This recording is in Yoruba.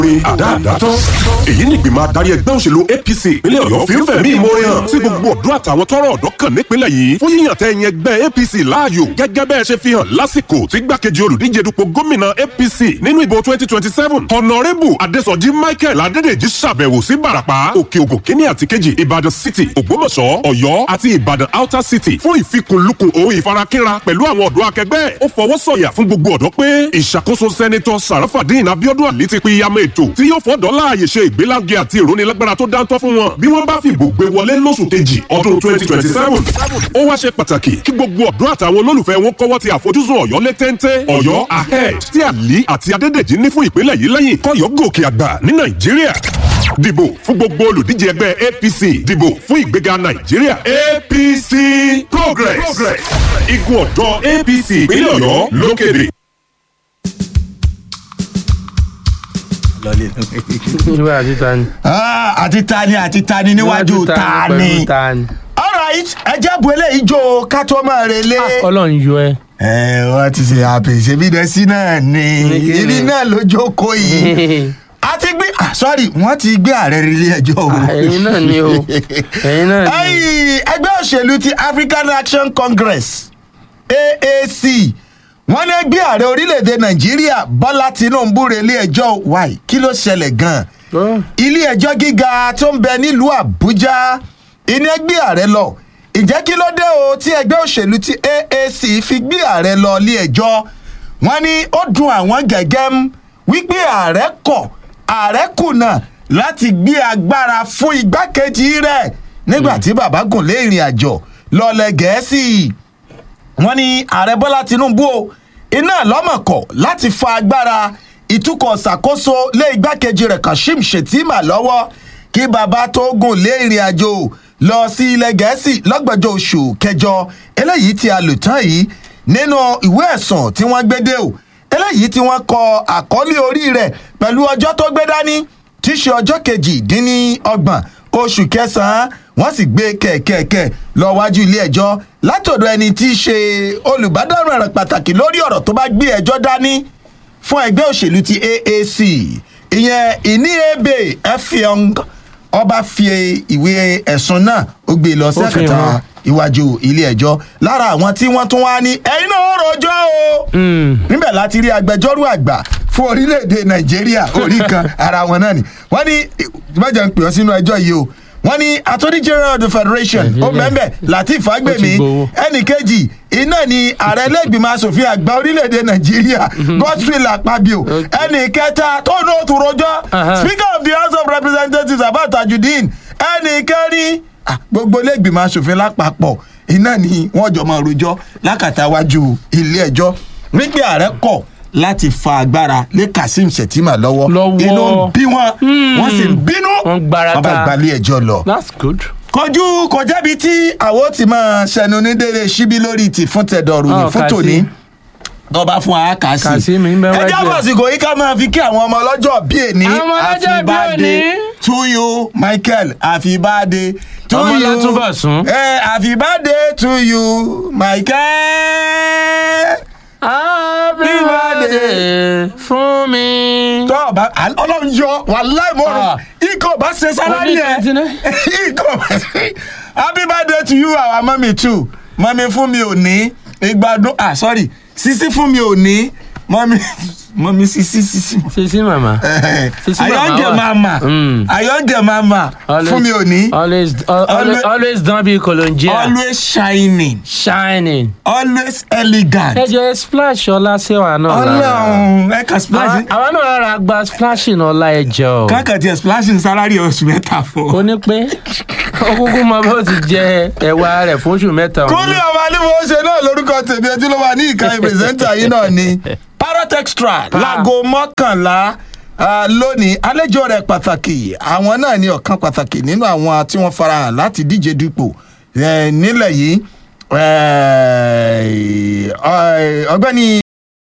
rí àdáàdá tán. èyí ni ìgbìmọ̀ adarí ẹgbẹ́ òṣèlú apc ìpínlẹ̀ ọ̀yọ́ fi ń fẹ̀mí ìmoore hàn sí gbogbo ọ̀dọ́ àtàwọn tọrọ ọ̀dọ́ kàn nípínlẹ̀ yìí fún yíyàn tẹ́ ẹ̀yìn ẹgbẹ́ apc láàyò gẹ́gẹ́ bẹ́ẹ̀ ṣe fi hàn lásìkò tí gbàkejì olùdíje dupò gómìnà apc nínú ìbò twenty twenty seven honourable adesanji michael adédèjì ṣàbẹ̀wò sí barapa òkè ògùn kínní àti kejì ìbàdàn city ògbómọ̀ṣọ́ ọ̀yọ́ àti ìbàdàn outer city fún ìfikùnlukùn òun ìfarakínra pẹ̀lú àwọn ọ̀dọ́ akẹgbẹ́ ó fọwọ́ sọ̀yà fún gbogbo ọ̀dọ́ pé ìṣàkóso sẹ́nitọ́ sarafadin abiodun ali ti pín yamọ ètò tí yóò fọ́dọ̀ láàyè ṣe ìgbélárugẹ àti ìrónilágbára tó dáńtọ́ fún wọn bí wọ́n bá fìbò gbé wọlé lóṣù kejì ọdún twenty twenty seven ó wá ṣe pàtàkì kí gbogbo ọ̀dọ́ àtàwọn olólùfẹ́ wọn kọ́wọ́ ti àfojúsùn ọ̀yọ́ lé téńté ọ̀yọ́ ahead tí àlí àti adédèjì ní fún ìpínlẹ̀ yìí lẹ́yìn kọ́yọ́ gòkè àgbà ní nàìjíríà dìbò fún gbogbo olùdíje ẹgbẹ́ apc dìbò fún ìgbéga nàìjíríà apc progress igun ọ̀dọ́ apc ìpínlẹ̀ ọ̀yọ́ lókèdè. ìwé àti tani. Ah, àti tani àti tani níwájú tani. pẹ̀lú tani. alright ẹ jẹ́ bu eléyìí jó ká tó máa relé. ọlọ́run yọ ẹ. ẹ wọ́n ti ṣe àpè ṣebí dẹ́sí náà ni Ní kí ni? ibi náà ló jókòó yìí. a ti gbé ah, sorry wọ́n ti gbé ààrẹ rí ilé ẹjọ́ o. ẹ̀yin náà ni o ẹ̀yin náà ni. Ẹ́yì, ẹgbẹ́ òṣèlú ti african action congress aac wọ́n ní gbé ààrẹ orílẹ̀-èdè nàìjíríà bọ́lá tinubu re ilé ẹjọ́ wáì kí ló ṣẹlẹ̀ gan-an Ó, ilé ẹjọ́ gíga tó ń bẹ nílùú àbújá iná gbé ààrẹ lọ ìjẹ́ kí ló dé o tí ẹgbẹ́ òṣèlú ti aac fi gbé ààrẹ lọ ilé ẹjọ́ wọ́n ní ó dun àwọn gẹ́gẹ́ m wípé ààrẹ kọ̀ ààrẹ kùnà láti gbé agbára fún igbákejì rẹ̀ nígbà tí bàbá gùn lé ìrìn àjò lọ́lẹ̀ gẹ̀ẹ́sì wọ́n ní ààrẹ bọ́lá tinubu o iná lọ́mọ̀kọ̀ láti fa agbára ìtukọ̀ ṣàkóso lé igbákejì rẹ̀ kashim shettima lọ́wọ́ kí bàbá tó gùn lé ìrìn àjò lọ sí ilẹ̀ gẹ̀ẹ́sì lọ́gbọ̀jọ́ oṣù kẹjọ eléyìí tí a lò tán yìí nínú ìwé ẹ̀sùn tí wọ́n gbé dé o eléyìí tí wọ́n kọ àkọlé orí rẹ̀ pẹ̀lú ọjọ́ tó gbé dání tí í ṣe ọjọ́ kejì-dín-ní-ọgbọ̀n oṣù kẹsàn-án wọ́n sì gbé kẹ̀kẹ́kẹ́ lọ wájú ilé ẹjọ́ látọ̀dọ̀ ẹni tí í ṣe olùbádámọ̀ràn pàtàkì lórí ọ̀rọ̀ tó bá gbé ẹjọ́ dání fún ẹgbẹ́ òṣèlú ti aac ìyẹn ìníyebe efiong ọba fi ìwé ẹ̀sùn náà ó gbé lọ Ó fi sẹ́kẹ̀tà hàn. iwájú ilé ẹjọ́ lára àwọn tí wọ́n tún wá ní ẹ̀yin náà ó rojọ́ o mm, níbẹ̀ láti rí agbẹjọ́rò àgbà fún orílẹ̀-èdè nàìjíríà orí kan ara wọn náà ni wọ́n ní ìbájà ń pè ọ́ sínú ẹjọ́ yìí o wọ́n ní attorney general of the federation ó Nàìjíríà. mẹ́mẹ́ latif fagbemi Ó ti gbowó. ẹnì kejì iná ni ààrẹ ẹlẹ́gbìmọ̀ asòfin àgbà orílẹ̀-èdè nàìjíríà godswill akpabio Okay. ẹnì kẹta tó ní òtún rojọ́ Aha. speaker of the house of representatives abba tajudeen ẹnì kẹrin ah, gbogbo ẹlẹ́gbìmọ̀ asòfin lápapọ̀ iná ni wọ́n jọ máa rojọ́ lákàtà wájú ilé ẹjọ́ wípé ààrẹ kọ̀ láti fa agbára lé kazeem shettima lọ́wọ́ Lọ́wọ́. inú ń bí wọn wọ́n sì ń bínú Wọ́n gbárata. wọ́n bá gbalé ẹjọ́ lọ that's good. kọjú kọjábi tí àwọn ti máa ṣẹnu ní délé síbí lórí ti fún tẹdọrù ní Ọ̀, fún kà sí. tòní tọba fún wa kà sí. Kà sí mi, ń bẹ ẹ wájú jẹ́ ẹ̀. fàsìkò yìí ká máa fi kí àwọn ọmọ ọlọ́jọ́ bí èní. Àwọn ọmọ ọlọ́jọ́ Happy bí birthday òní. to you michael happy birthday to Ọmọ you. Látúbọ̀sún. Eh, happy birthday to you michael. happy birthday fún mi. tọ́ ọba ọlọ́run yọ wàláì mo rò Ah. ikọ̀ bá ṣe sálárì ẹ̀ Oní twenty ikọ̀ bá ṣe happy birthday to you our mummy too mummy fún mi ò ní ìgbádùn ah sorry sisi fún mi ò ní mummy mummy sisi sisi. sisi mama. Sisi mama ayọ̀ǹgẹ̀ wà. mama Mm. ayọ̀ǹgẹ̀ mama fún mi ò ní always al- always Always- always don be kolonjia. always shining shining. always elegant ẹ jẹ́ splash ọlá sí wa náà lára. ọlọ́run ẹ̀ka Àwa splashing àwa náà rárá gba splashing ọlá ẹ jọ. káàkiri tiẹ̀ splashing salary oṣù mẹ́ta fún. ó ní pé ó kúkú mọ bó ti jẹ ẹwà rẹ fún oṣù mẹ́ta. òun. kúnlẹ̀ ọba alíwọ̀ ṣe náà lórúkọ tèmi ojú ló wà ní ìkànnì pírẹsẹ́ńtà yìí náà ni parrot extra láago mọ́kànlá ah, lónìí àlejò rẹ̀ pàtàkì àwọn náà ni ọ̀kan pàtàkì nínú àwọn tí wọ́n farahàn láti díje dupò eh, nílẹ̀ yìí eh, ọ̀gbẹ́ni